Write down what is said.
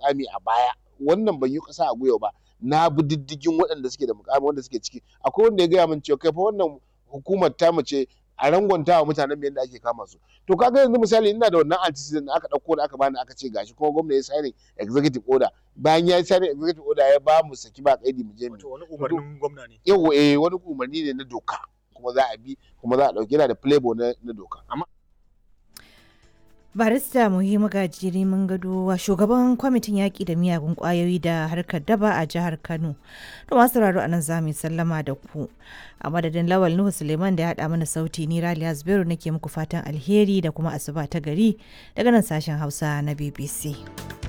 mukami a baya wannan ban yi ƙasa a gwiwa ba na bi diddigin waɗanda suke da mukami wanda suke ciki akwai wanda ya gaya min cewa kai fa wannan hukumar ta mace a rangwanta wa mutanen yadda ake kama su to kaga yanzu misali ina da wannan antecedent aka ɗauko da aka bani aka ce gashi kuma gwamna ya signing executive order bayan ya signing executive order ya ba mu saki ba kaidi mu je mu Wato wani umarnin gwamna ne. yau eh wani umarni ne na doka kuma za a bi kuma za a ɗauki yana da playboy na, na doka amma barista muhimmu gajiri mun gado wa shugaban kwamitin yaƙi da miyagun ƙwayoyi da harkar daba a jihar kano to masu sauraro a nan za mu yi sallama da ku a madadin lawal nuhu suleiman da ya haɗa mana sauti ni raliya zubairu nake muku fatan alheri da kuma asuba ta gari daga nan sashen hausa na bbc